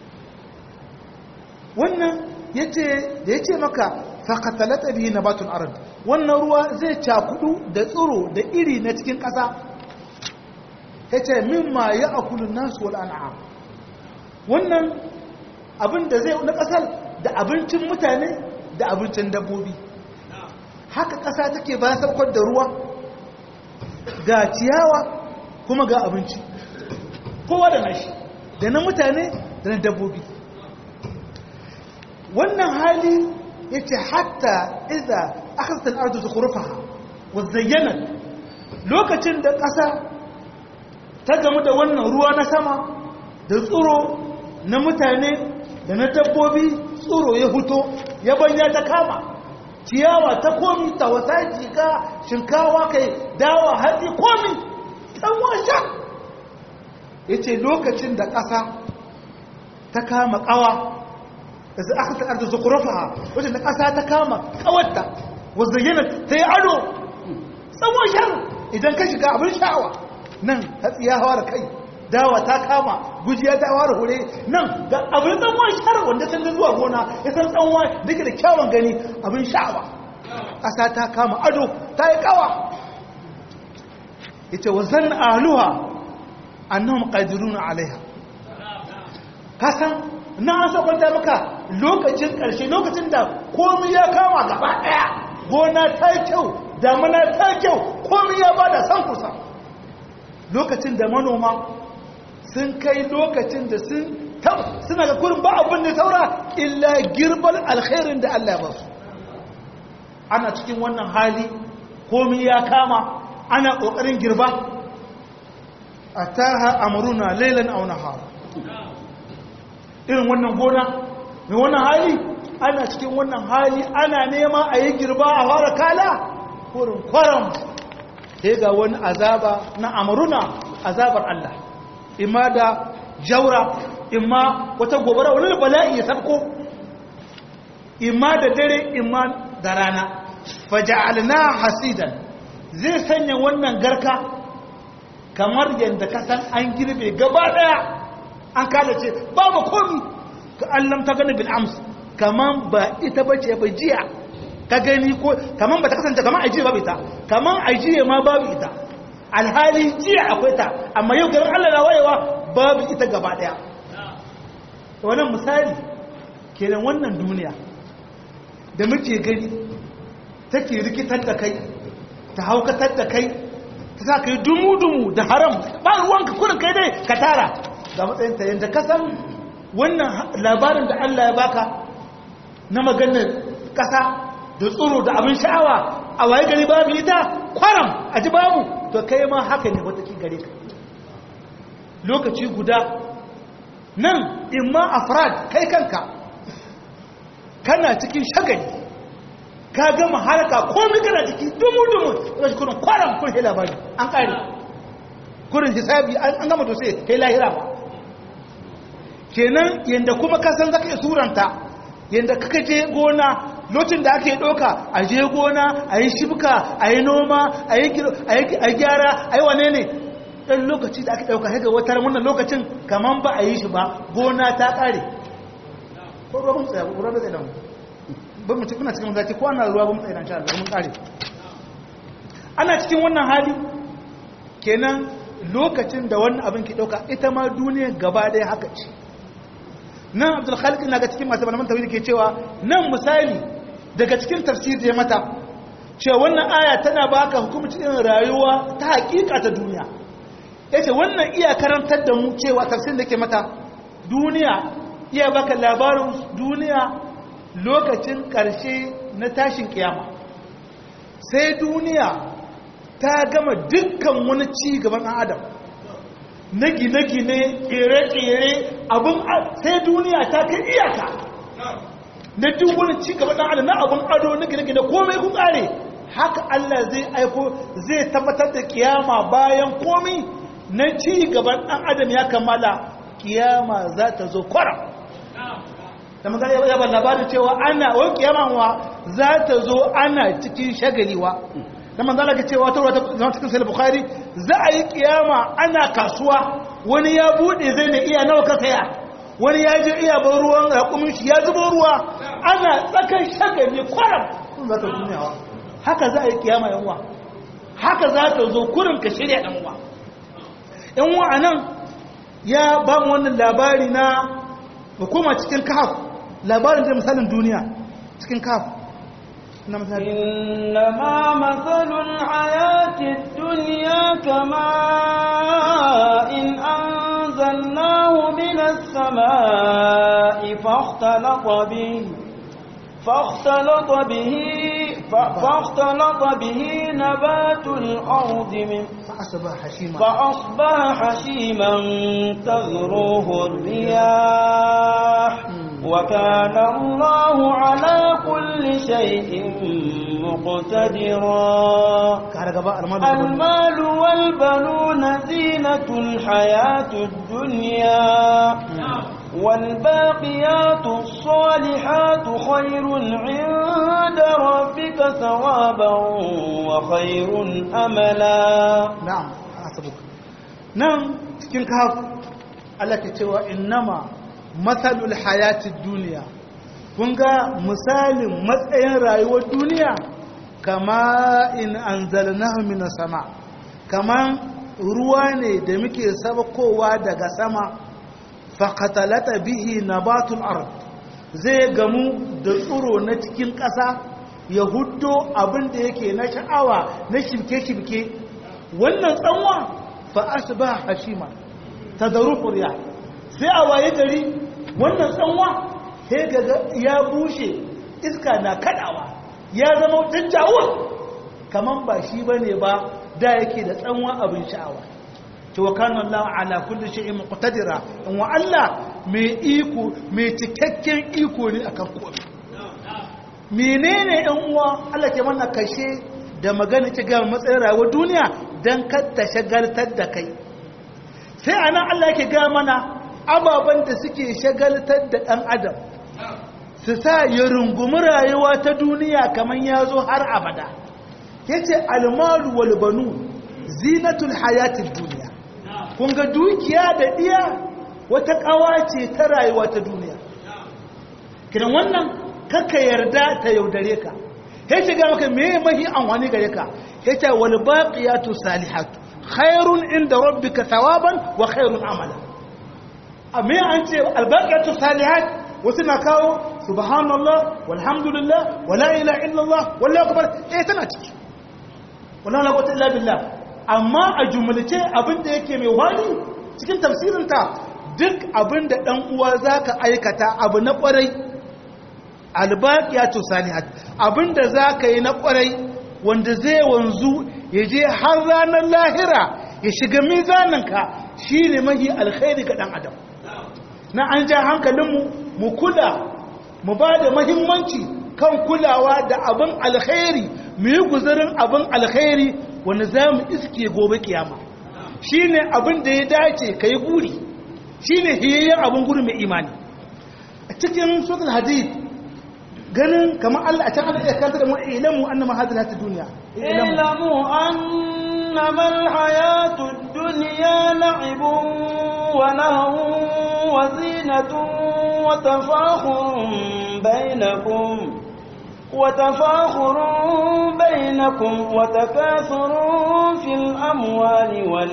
wannan yace da yace maka faqatalata bihi nabatul ard wannan ruwa zai cakudu da tsiro da iri na cikin ƙasa yace mimma ya'kulu an-nas wal an'am wannan abin da zai na ƙasar da abincin mutane da abincin dabbobi haka ƙasa take bayan saukar da ruwa ga ciyawa kuma ga abinci kowa da nashi da na mutane da na dabbobi wannan hali ya ce hatta iza akasar arzu su kurufa wa zayyana lokacin da ƙasa ta gamu da wannan ruwa na sama da tsoro na mutane da na dabbobi tsoro ya huto ya banya ta kama ciyawa ta komi ta wata jika shinkawa kai dawa hatsi komi ɗan sha ya ce lokacin da ƙasa ta kama ƙawa da zai aka ta'ar da zukurafa wajen da ƙasa ta kama ƙawarta wanda yana ta yi ado tsawon shan idan ka shiga abin sha'awa nan hatsi ya hawa da kai dawa ta kama gujiya ta hawa da hure nan ga abin tsawon shan wanda sun da zuwa gona ya san tsawon da ke da kyawun gani abin sha'awa ƙasa ta kama ado ta yi ƙawa ya ce wa zan aluha annahum qadiruna alaiha kasan na an sakwanta maka lokacin ƙarshe lokacin da komai ya kama gaba ɗaya gona ta kyau damana ta kyau komai ya bada san kusa lokacin da manoma sun kai lokacin da sun suna ga kurin ba abin da saura illa girbar alkhairin da Allah ya basu ana cikin wannan hali komai ya kama ana ƙoƙarin girba a taha amuruna lailan auna hawa irin wannan gona mai wannan hali ana cikin wannan hali ana nema a yi girba a fara kala kurin kwaram sai ga wani azaba na amuruna azabar Allah imma da jaura imma wata gobara wani bala'i ya sabko imma da dare imma da rana faja'alna hasidan zai sanya wannan garka kamar yadda ka san an girbe gaba daya an kada ce babu komi ka allam ta gani bil ams kaman ba ita bace ba jiya ka gani ko kaman ba ta kasance kaman ajiye babu ita kaman ajiye ma babu ita alhali jiya akwai ta amma yau garin Allah na wayewa babu ita gaba daya wannan misali kenan wannan duniya da muke gani take rikitar da kai ta haukatar da kai ta sa ka yi dumu-dumu da haram ba ruwanka kurin kai dai ka tara ga matsayinta yadda ka san wannan labarin da Allah ya baka na maganar ƙasa da tsoro da abin sha'awa a waye gari babu ita kwaram a ji babu to kai ma haka ne wata gare ka lokaci guda nan imma afrad kai kanka kana cikin shagali ka gama haraka komai kana ciki dumu-dumu ga kurin kwaram kun hela bari an kare kurin hisabi an gama to sai kai lahira ba kenan yanda kuma ka san zaka iya suranta yanda kaka je gona lokacin da ake doka a je gona a yi shibka a yi noma a yi gyara a yi wane ne ɗan lokaci da ake ɗauka haka wata wannan lokacin kaman ba a yi shi ba gona ta ƙare ko ruwa mun tsaya ruwa bai tsaye da mu ba mu cikin cikin zaki ko ana ruwa ba mu tsaye da sha mun ƙare ana cikin wannan hali kenan lokacin da wannan abin ke ɗauka ita ma duniya gaba ɗaya haka ce nan abdul khaliq na ga cikin masu malaman tawhid ke cewa nan misali daga cikin tafsir da mata cewa wannan aya tana baka hukumci irin rayuwa ta hakika ta duniya yace wannan iya karantar da mu cewa tafsir da ke mata duniya iya baka labarin duniya lokacin karshe na tashin kiyama sai duniya ta gama dukkan wani ci gaban ɗan adam na gine-gine ƙere-ƙere abin sai duniya ta kai iyaka na duk wani ci gaban ɗan adam na abin ado na gine-gine komai kun ƙare haka Allah zai aiko zai tabbatar da kiyama bayan komi na ci gaban ɗan adam ya kammala kiyama za ta zo kwara da magana ya ban labarin cewa ana wani kiyama wa za ta zo ana cikin shagaliwa da manzala ke cewa ta zama cikin sai bukhari za a yi kiyama ana kasuwa wani ya bude zai ne iya nawa ka saya wani ya je iya ban ruwan raƙumin shi ya zubo ruwa ana tsakan shagali kwaram kun za ta duniyawa haka za a yi kiyama yanwa haka za ta zo kurin ka shirya ɗan uwa yanwa a nan ya ba mu wannan labari na hukuma cikin kahaf labarin da misalin duniya cikin kahaf إنما مثل الحياة الدنيا كماء إن أنزلناه من السماء فاختلط به فاختلط به فاختلط به نبات الأرض من فأصبح حشيما فأصبح حشيما تذروه الرياح وكان الله على كل شيء مقتدرا المال والبنون زينة الحياة الدنيا والباقيات الصالحات خير عند ربك ثوابا وخير أملا نعم حسبك نعم cikin kahaf Allah ke cewa innama matsalul hayatid duniya kun ga misalin matsayin rayuwar duniya kama in anzalnahu minas sama kaman ruwa ne da muke sabakowa daga sama faqatalata bihi nabatul ard zai gamu da tsuro na cikin ƙasa ya huddo abin da yake na sha'awa na shirke-shirke wannan tsanwa fa asba hashima tadaruhu riya sai a waye gari wannan tsanwa sai gaga ya bushe iska na kadawa ya zama jajjawur kaman ba shi bane ba da yake da tsanwa abin sha'awa to wa kana Allah ala kulli shay'in muqtadira in wa Allah mai iko mai cikakken iko ne akan komai menene ɗan uwa Allah ke mana kashe da magana ta ga matsayin rayuwar duniya dan kar ta shagaltar da kai sai anan Allah yake ga mana ababen da suke shagaltar da ɗan adam su sa ya rungumi rayuwa ta duniya kamar ya zo har abada ya ce almaru walbanu zinatul hayatin duniya kun ga dukiya da ɗiya wata ƙawa ce ta rayuwa ta duniya kiran wannan kakka yarda ta yaudare ka ya ce ga maka me mahi amfani gare ka ya ce walbaƙiyatu salihatu khairun inda rabbika thawaban wa khairun amala amma an ce albaqatu salihat wasu na kawo subhanallah walhamdulillah wala ilaha illallah wallahu akbar eh tana ciki wala la quwwata illa billah amma a jumlace abinda yake mai wani cikin tafsirin ta duk abinda dan uwa zaka aikata abu na kwarai albaqatu salihat abinda zaka yi na kwarai wanda zai wanzu ya je har ranar lahira ya shiga mizaninka shine mahi alkhairi ga dan adam na an ja hankalinmu mu kula mu ba da mahimmanci kan kulawa da abin alkhairi mu yi guzarin abin alkhairi wanda za mu iske gobe kiyama shi ne abin da ya dace ka yi guri shi ne hiyayyen abin guri mai imani a cikin suratul hadid ganin kamar Allah a can ana iya kanta da mu ilamu annama hadal hata duniya ilamu annama alhayatud dunya la'ibun wa lahwun وزينة وتفاخر بينكم وتفاخر بينكم وتكاثر في الأموال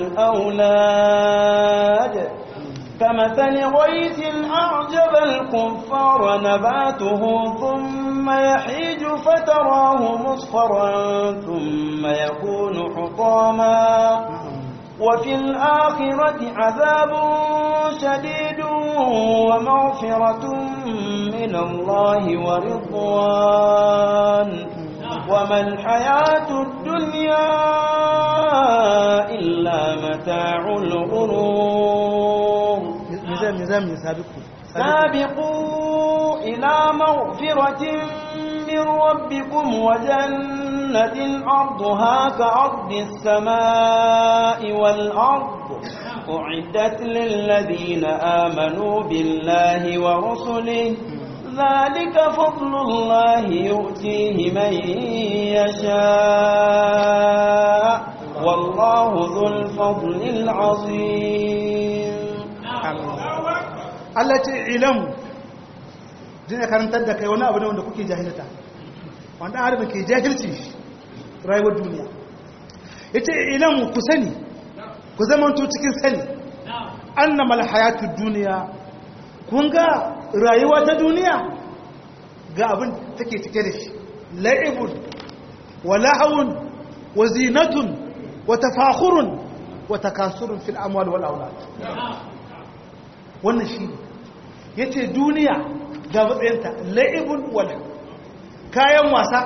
والأولاد كمثل غيث أعجب الكفار نباته ثم يحيج فتراه مصفرا ثم يكون حطاما وفي الآخرة عذاب شديد ومغفرة من الله ورضوان وما الحياة الدنيا إلا متاع الغرور nizam nizam ne sabiku سابقوا إلى مغفرة من ربكم وجنة عرضها كعرض السماء والأرض أعدت للذين آمنوا بالله ورسله ذلك فضل الله يؤتيه من يشاء والله ذو الفضل العظيم Allah ce ilamu dina karantar da kai wani abu ne wanda kuke jahilta wanda har ke jahilci rayuwar duniya yace ilamu ku sani ku zamanto cikin sani annamal hayatud duniya kun ga rayuwa ta duniya ga abin take cike da shi la'ibun wa lahawun wa zinatun wa tafakhurun wa takasurun fil amwal wal aulad wannan shi ya ce duniya ga matsayinta la'ibun wala kayan wasa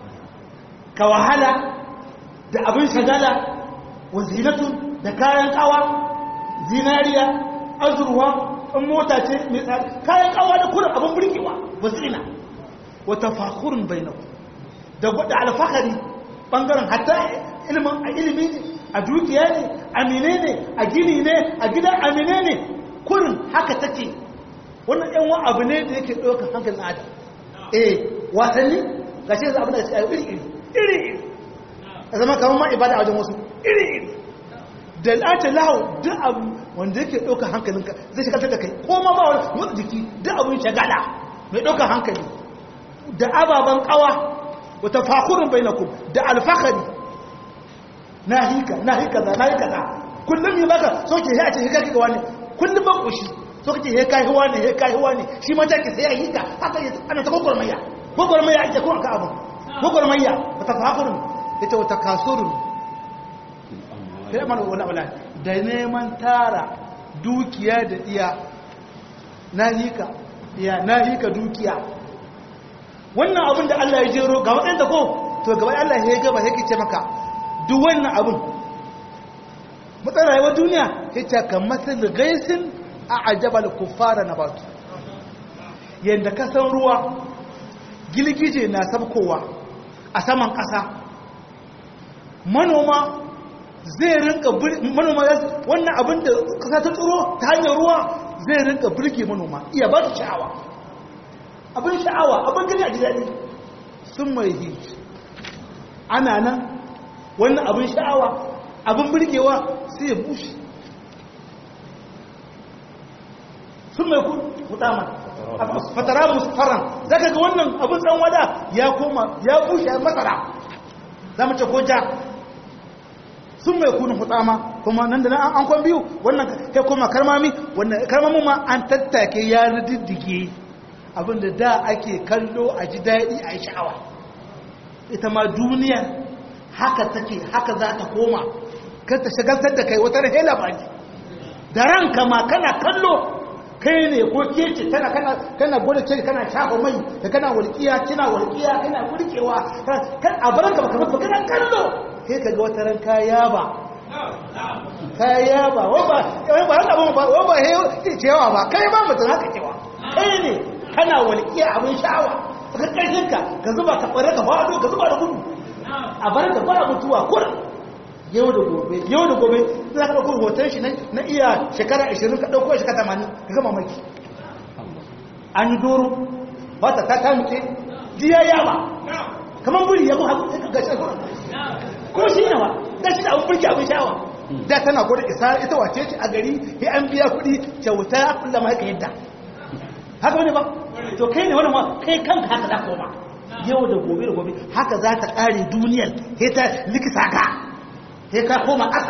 ka wahala da abin shagala wa zinatun da kayan kawa zinariya azurwa in mota ce mai tsari kayan kawa da kurin abin burgewa ba zina wata fakurin bainaku da gwada alfahari bangaren hatta ilimin a ilimi ne a dukiya ne a mine ne a gini ne a gidan amine ne kurin haka take wannan yan wani abu ne da yake ɗaukar hankalin adam eh wasanni ga shi yanzu abin da ya iri iri iri iri a zama kamar ma ibada a wajen wasu iri iri da lati lahu duk abu wanda yake ɗaukar hankalinka zai shagaltar da kai ko ma ba wani motsa jiki duk abin shagala mai ɗaukar hankali da ababen ƙawa wata fakurin bai na ku da alfahari na hika na hika za na hika za kullum yi baka soke ya ce hika kika wani kullum ban ƙoshi so kace he kai huwa ne he kai huwa ne shi ma take sai yayi ka haka ana ta gogormayya gogormayya ake ko ka abu gogormayya ta fakurun yace wata kasurun sai mana wala wala da neman tara dukiya da iya nahika iya nahika dukiya wannan abin da Allah ya jero ga wadanda ko to gaba Allah ya gaba yake ce maka duk wannan abin mutsayin rayuwar duniya yace kamar gaisin a ajabal kuffara na batu yadda kasan ruwa gilgije na sabkowa a saman ƙasa manoma zai rinka manoma wannan abin da ƙasa ta tsoro ta hanyar ruwa zai rinka birge manoma iya ba su sha'awa abin sha'awa abin gani a jidadi sun mai hiji ana nan wannan abin sha'awa abin birgewa sai ya bushe sun mai hutama fatara musfaran zaka ga wannan abin dan wada ya koma ya bushe masara za mu ce ko ja sun mai kunu hutama kuma nan da nan an kwan biyu wannan kai koma karmami wannan karmamin ma an tattake ya riddige abinda da ake kallo a ji daɗi a yi sha'awa ita ma duniya haka take haka za ta koma kan ta shagaltar da kai wata rahela ba da ranka ma kana kallo kai ne ko kece tana kana kana gode ce kana shafa mai da kana walƙiya kina walƙiya kana burkewa kan a baran ka baka baka kana kallo kai kaga wata ran ka yaba ka yaba wa ba ba haka ba ba wa ba he cewa ba kai ba mutum haka cewa kai ne kana walƙiya abin sha'awa ka karshen ka ka zuba ka bare ka fado ka zuba da gudu a baran ka ba mutuwa kurin yau da gobe yau da gobe za ka ɗauko hoton shi na iya shekara 20 ka ɗauko shekara 80 ka gama maki an yi doro ba ta ta muke jiya yawa kamar buri ya kuma haka gashi kuma shi yawa gashi da abin burki abin shawa da tana gwada isa ita wace ce a gari ya an biya kuɗi kyauta ya kulla ma haka yadda haka wani ba to kai ne wani ma kai kanka haka za koma yau da gobe da gobe haka za ta ƙare duniyar ya ta likita ka sai ka koma ƙasa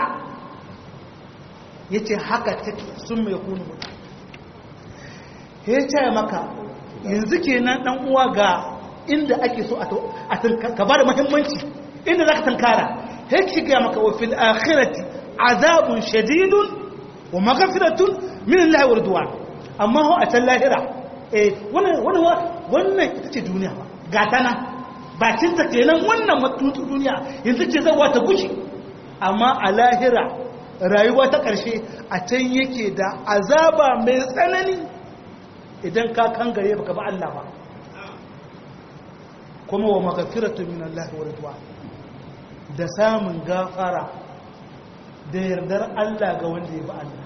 ya ce haka take sun mai kunu mutu ya ce maka yanzu ke nan ɗan uwa ga inda ake so a ka ba da mahimmanci inda za ka tankara ya ce gaya maka wa fil akhirati azabun shadidun wa magafiratun min Allah wa duwa amma ho a can lahira eh wannan wannan ita ce duniya ga ta nan bakin ta kenan wannan mutu duniya yanzu ce zai wata gushi amma a lahira rayuwa ta ƙarshe a can yake da azaba mai tsanani idan ka kangare baka ba Allah ba kuma wa magafiratu min Allah wa ridwan da samun gafara da yardar Allah ga wanda ya bi Allah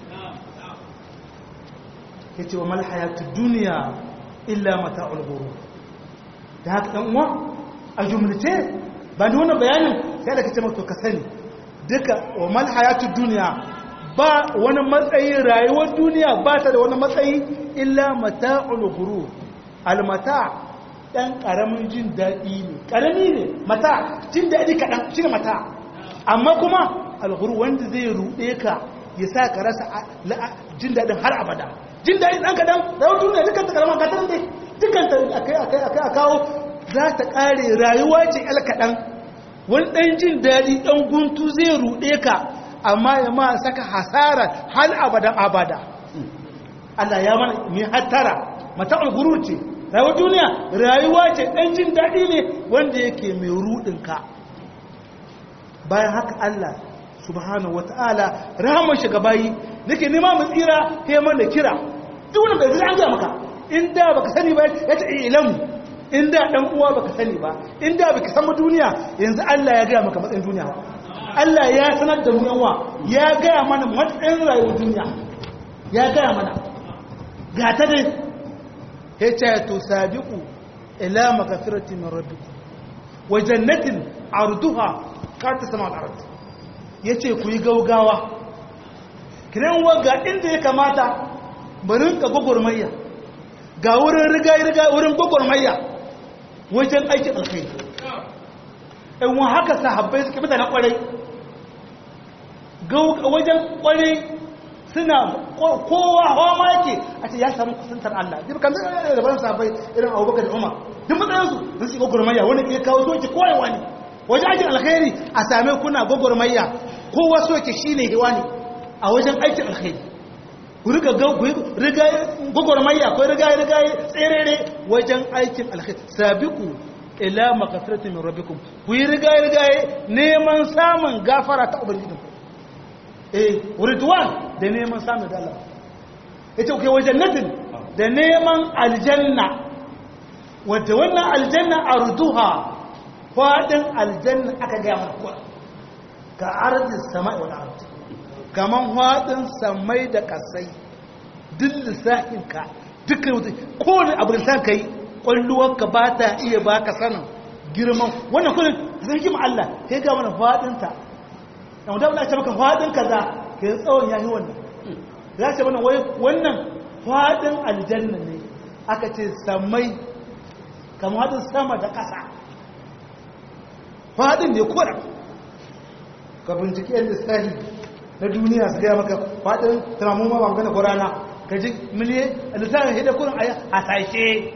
yace wa mal hayatu dunya illa mata'ul ghurur da haka dan uwa a jumlace ba da wannan bayanin sai da kace to ka sani duka wa mal hayatu dunya ba wani matsayi rayuwar duniya ba ta da wani matsayi illa mata'ul ghurur al mata' ɗan ƙaramin jin daɗi ne ƙarami ne mata jin daɗi kaɗan shi ne mata amma kuma alhuru wanda zai ruɗe ka ya sa ka rasa jin daɗin har abada jin daɗi ɗan kaɗan rawar duniya dukkan ta ƙaramin gatarin dai dukkan ta akai akai akai a kawo za ta ƙare rayuwa ce ƴal kaɗan wani ɗan jin daɗi ɗan guntu zai ruɗe ka amma ya ma saka hasara har abadan abada Allah ya mana mai hattara mata alguru ce rayuwar duniya rayuwa ce ɗan jin daɗi ne wanda yake mai ruɗinka bayan haka Allah subhanahu wata'ala rahamar shiga bayi nake nema mu tsira kai mana kira duk wanda bai zai an gaya maka in da baka sani ba ya ce ilamu in da dan uwa baka sani ba in da baka san duniya yanzu Allah ya gaya maka matsayin duniya Allah ya sanar da mu yanwa ya gaya mana matsayin rayuwar duniya ya gaya mana ga ta dai yace tusabiqu ila magfirati min rabbikum wa jannatin arduha kata sama al-ard yace ku yi gaugawa kiran waga inda ya kamata barin ka gogormayya ga wurin riga riga wurin gogormayya wajen aikin alkhairi in wa haka sahabbai suke mutane kwarai wajen kwarai suna kowa hawa ma yake a ce ya samu kusantar Allah duk kan zai da ban sabai irin Abubakar da Umar duk matsayin su sun shiga gurmayya wani ke kawo soke koyewa ne wajen aikin alkhairi a same kuna gogormayya kowa soke shine hiwani a wajen aikin alkhairi ku riga riga gogormayya ko riga riga tserere wajen aikin alkhairi sabiqu ila maghfiratin min rabbikum ku yi riga riga neman samun gafara ta ubangijinku eh ridwan da neman samun da Allah yace kai wajen natin da neman aljanna wadda wannan aljanna arduha fadin aljanna aka ga mana kuwa ka ardi samai wal ardi kaman fadin samai da kasai duk lissafin ka dukkan wuta kowane abu da san kai kwalluwarka ba ta iya baka sanin girman wannan kullum zai ji Allah sai ga mana fadin ta yawon daula ce maka faɗin kaza ke tsawon ya yi wannan za ce mana wannan faɗin aljanna ne aka ce samai kama faɗin sama da ƙasa faɗin ne koda ka binciki yan lissahi na duniya su gaya maka faɗin tunamun ma ba gana ko rana ka ji miliyan lissahin hidda kurin a hasashe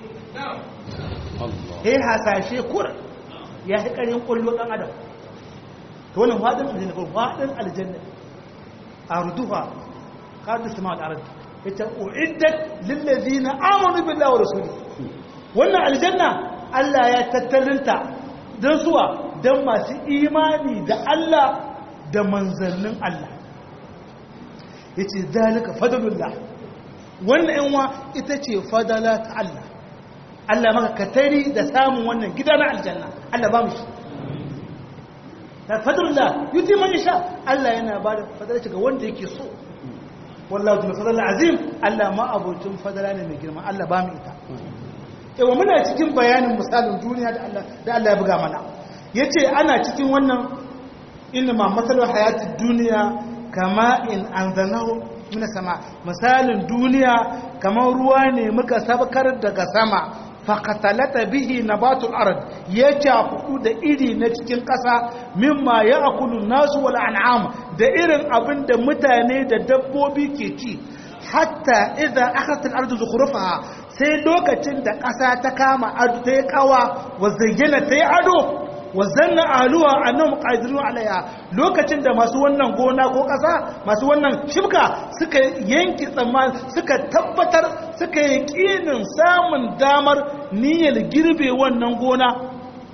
ya hasashe kurin ya fi ƙarin ƙullo ɗan adam to wannan fadin aljanna ko fadin aljanna arduha qad sama al-ard ita uiddat lil ladina amanu billahi wa rasulihi wannan aljanna Allah ya tattalinta dan suwa dan masu imani da Allah da manzannin Allah yace zalika fadlullah wannan yanwa ita ce fadala ta Allah Allah maka katari da samun wannan gida na aljanna Allah ba mu shi fadlullah yuti man yasha Allah yana ba da fadala ga wanda yake so wallahu bil fadl azim Allah ma abocin fadala ne mai girma Allah ba mu ita yawa muna cikin bayanin misalin duniya da Allah da Allah ya buga mana yace ana cikin wannan inna ma masalul hayatid duniya kama in anzanahu mina sama misalin duniya kamar ruwa ne muka sabkar daga sama faqatalata bihi nabatul ard ya cakudu da iri na cikin ƙasa mimma ya'kulu nasu wal an'am da irin abin da mutane da dabbobi ke ci hatta idza akhadhat al ardu zukhrufaha sai lokacin da ƙasa ta kama ado ta yi kawa wa zayyana ta yi ado wa zanna aluwa annahum qadirun alaiha lokacin da masu wannan gona ko ƙasa masu wannan shibka suka yanki tsammani suka tabbatar suka yi kinin samun damar niyyar girbe wannan gona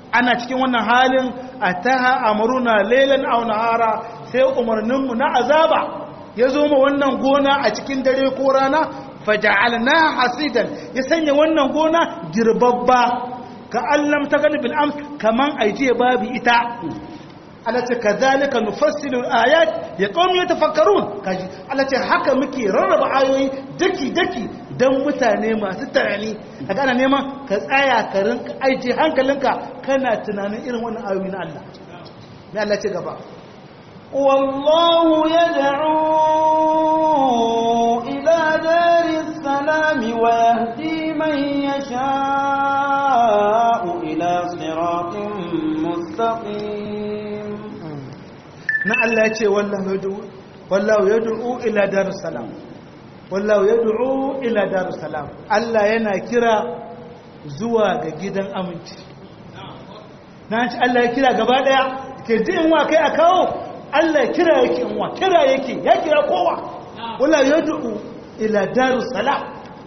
ana cikin wannan halin ataha amruna laylan aw nahara sai umarninmu na azaba ya zo ma wannan gona a cikin dare ko rana faja'alna hasidan ya sanya wannan gona girbabba ka allam ta gani bil ams kaman aije babu ita Allah ce kadhalika nufassilu ayat ya qaumi yatafakkarun kaji Allah ce haka muke rarraba ayoyi daki daki dan mutane masu tunani kaga ana neman ka tsaya ka rinka aije hankalinka kana tunanin irin wannan ayoyi na Allah ne Allah ce gaba والله يدعو إلى دار السلام ويهدي من يشاء إلى صراط مستقيم na Allah ya ce wallahu yad'u wallahu yad'u ila darus salam wallahu yad'u ila darus salam Allah yana kira zuwa ga gidan aminci na ci Allah ya kira gaba daya ke ji in wa kai a kawo Allah ya kira yake in wa kira yake ya kira kowa wallahu yad'u ila darus salam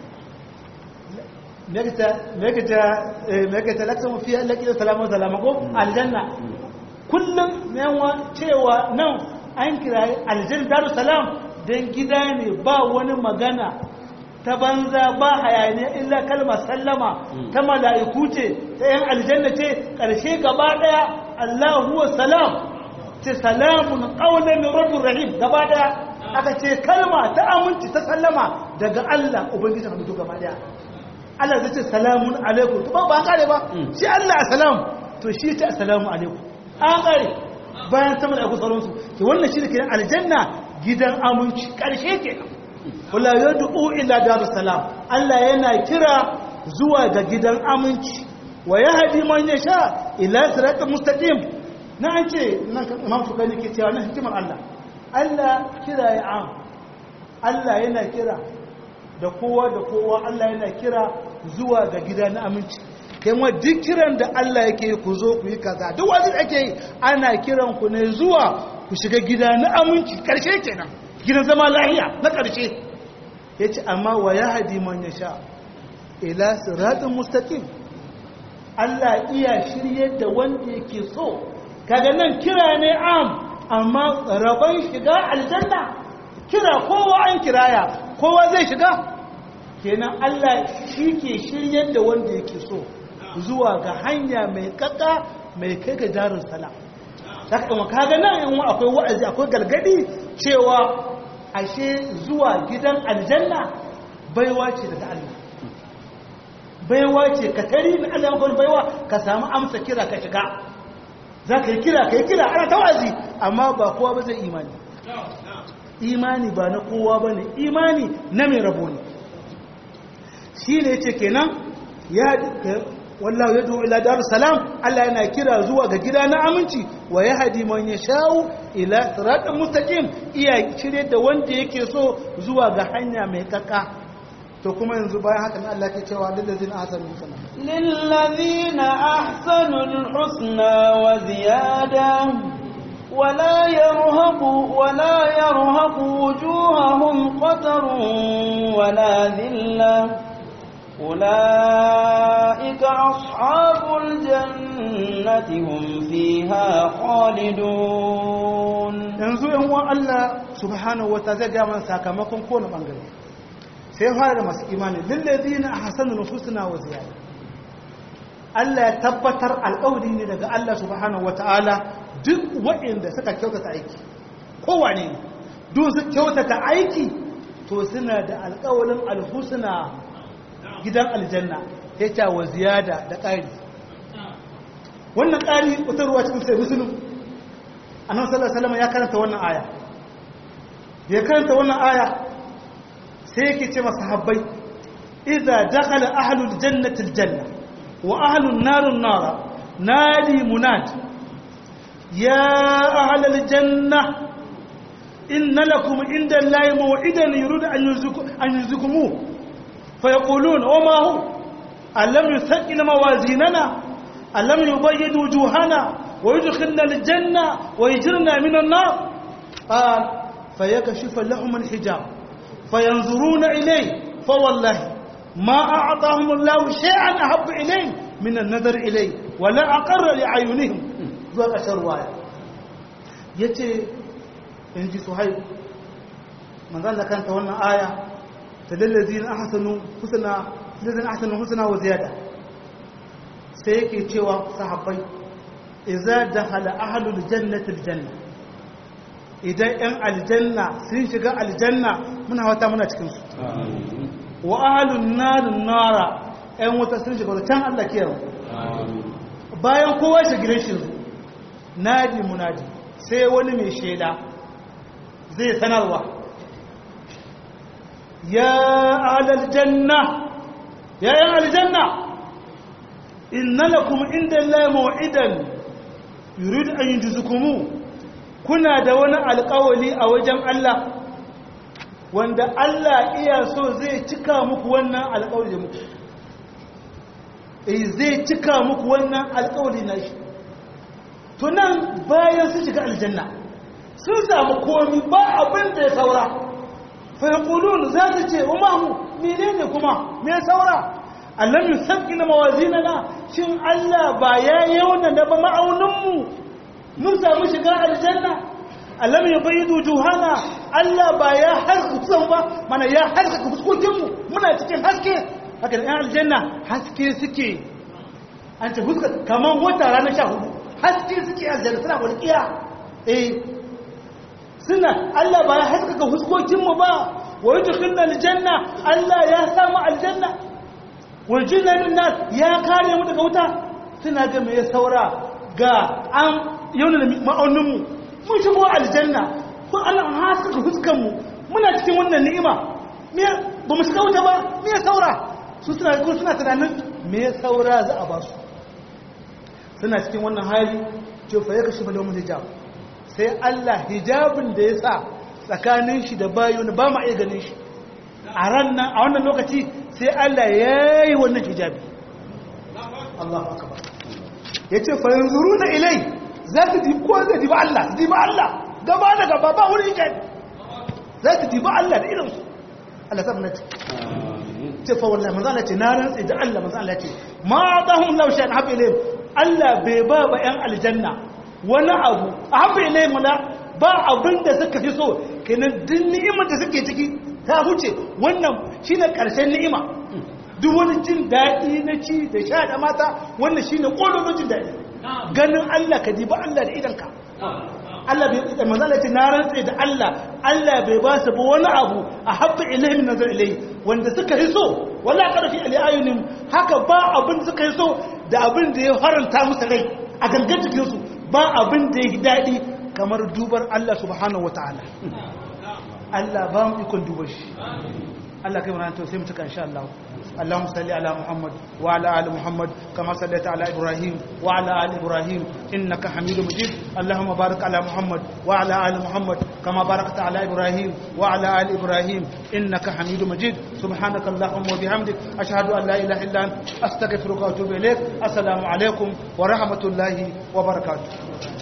megata megata megata laksa fi lakita salamu salamako aljanna kullum yawa cewa nan an kirayi aljanna darussalam don gida ne ba wani magana ta banza ba hayaniya illa kalmar sallama ta mala'iku ce ta yan aljanna ce ƙarshe gaba ɗaya allahu wa salam ce salamun ƙaunar mai rabbin rahim gaba ɗaya aka ce kalma ta aminci ta sallama daga allah ubangijin halittu gaba ɗaya allah zai ce salamun alaikum ba ba kare ba shi allah a salam to shi ce assalamu alaikum an ƙare bayan sama da sauransu ke wannan shi da ke aljanna gidan aminci ƙarshe ke wala ya du'u ila darus salam Allah yana kira zuwa ga gidan aminci wa ya hadi man ya sha ila siratal mustaqim na an ce nan imam shukani ke cewa nan hikimar Allah Allah kira ya am Allah yana kira da kowa da kowa Allah yana kira zuwa ga gidan aminci kuma duk kiran da Allah yake ku zo ku yi kaza duk wani ake yi ana kiran ku ne zuwa ku shiga gida na aminci karshe kenan gidan zama lahiya na karshe yace amma wa yahdi man yasha ila siratin mustaqim Allah iya shirye da wanda yake so kaga nan kira ne am amma rabon shiga aljanna kira kowa an kiraya kowa zai shiga kenan Allah shi ke shirye da wanda yake so zuwa ga hanya mai kaka mai kai ga jarin salam saka kuma kaga nan yan akwai wa'azi akwai galgadi cewa ashe zuwa gidan aljanna baiwa ce daga Allah baiwa ce ka tari na Allah yankon baiwa ka samu amsa kira ka shiga za ka yi kira ka yi kira ana ta wa'azi amma ba kowa ba zai imani imani ba na kowa ba ne imani na mai rabo ne shi ne ce kenan ya wallahu yad'u ila darus salam Allah yana kira zuwa ga gida na aminci wa yahdi man yashau ila siratal mustaqim iya cire da wanda yake so zuwa ga hanya mai kaka to kuma yanzu bayan haka ne Allah ke cewa lillazina ahsanu husna lillazina ahsanul husna wa ziyada ولا يرهق ولا يرهق وجوههم قتر ولا ذلة أولئك أصحاب الجنة هم فيها خالدون yanzu yan uwan Allah subhanahu wata zai ga mana sakamakon kowane bangare sai fara da masu imani lillazina ahsanu husna wa ziyada Allah ya tabbatar alƙawari ne daga Allah subhanahu wataala duk waɗanda suka kyautata aiki kowane ne duk su kyautata aiki to suna da alƙawarin alhusna gidan aljanna ya ce wa ziyada da ƙari wannan ƙari wata ruwa cikin sai musulun annabi sallallahu alaihi ya karanta wannan aya ya karanta wannan aya sai yake ce masa habbai idza dakhala ahlul jannati aljanna wa ahlun narun nara nadi munad ya ahlal janna inna lakum inda allahi maw'idan yuridu an yuzukum an yuzukumuhu فيقولون وما هو ألم يثقل موازيننا ألم يبيد وجوهنا ويدخلنا الجنة ويجرنا من النار قال فيكشف لهم الحجاب فينظرون إليه فوالله ما أعطاهم الله شيئا أحب إليه من النظر إليه wala aqarra li ayunihim zuwa ƙasar ruwaya yace in ji suhaib manzan da kanta wannan aya ta lallazina ahsanu husna lallazina ahsanu husna wa ziyada sai yake cewa sahabbai idza dakhala ahlul jannati aljanna idan yan aljanna sun shiga aljanna muna wata muna cikin su wa ahlun nar nara yan wuta sun shiga can Allah kiyaye bayan kowa shi gidan shi nadi munadi sai wani mai shela zai sanarwa ya alal janna ya yan aljanna inna lakum inda Allah maw'idan yurid an yujzukumu kuna da wani alƙawali a wajen Allah wanda Allah iya so zai cika muku wannan alƙawari da muku eh zai cika muku wannan alƙawari na shi to nan bayan su shiga aljanna sun samu komi ba abin da ya saura fa yaqulun za ta ce umahu menene kuma me saura alam yusabbi na mawazinana shin Allah ba ya yauna da ba ma'auninmu mun samu shiga aljanna alam yubayyidu juhana Allah ba ya harka kusan ba mana ya harka fuskokinmu muna cikin haske haka da aljanna haske suke an ce fuska kaman wata ranar sha hudu haske suke aljanna suna walƙiya eh suna Allah ba ya haskaka fuskokinmu ba wa yudkhilna aljanna Allah ya samu aljanna wajen nan nas ya kare mu daga wuta suna ga mai saura ga an yauna da ma'auninmu mun shigo aljanna ko Allah an haskaka fuskanmu muna cikin wannan ni'ima me ba mu shiga wuta ba me saura su suna ko suna tunanin me saura za a ba su suna cikin wannan hali ce fa ya kashi falon hijab sai Allah hijabin da ya sa tsakanin shi da bayon ba ma iya ganin shi a ran nan a wannan lokaci sai Allah ya yi wannan hijabi Allah akbar ya ce fayin zuru na ilai za ta dibi ko zai dibi Allah dibi Allah gaba da gaba ba wuri hijabi za ta dibi Allah da irinsu Allah sa ce ce fa wallahi manzo Allah ce na rantsi da Allah manzo Allah ce ma dahum law shan habi ilayhim Allah bai ba ba yan aljanna wani abu a habi ilayhim la ba abin da suka fi so kenan duk ni'imar da suke ciki ta huce wannan shi ne ƙarshen ni'ima duk wani jin daɗi na ci da sha da mata wannan shi ne ƙololon jin daɗi ganin Allah ka ji ba Allah da idanka Allah bai da manzala ce na rantse da Allah Allah bai ba su ba wani abu a habba ilayhim nazar ilayhi wanda suka yi so wala qarfi ali ayunim haka ba abin suka yi so da abin da ya faranta musu rai a gangan jikin su ba abin da ya yi daɗi kamar dubar Allah subhanahu wataala Allah ba mu ikon duba shi Allah kai mana to sai mu tuka insha Allah اللهم صل على محمد وعلى ال محمد كما صليت على ابراهيم وعلى ال ابراهيم انك حميد مجيد اللهم بارك على محمد وعلى ال محمد كما باركت على ابراهيم وعلى ال ابراهيم انك حميد مجيد سبحانك اللهم وبحمدك اشهد ان لا اله الا انت استغفرك واتوب اليك السلام عليكم ورحمه الله وبركاته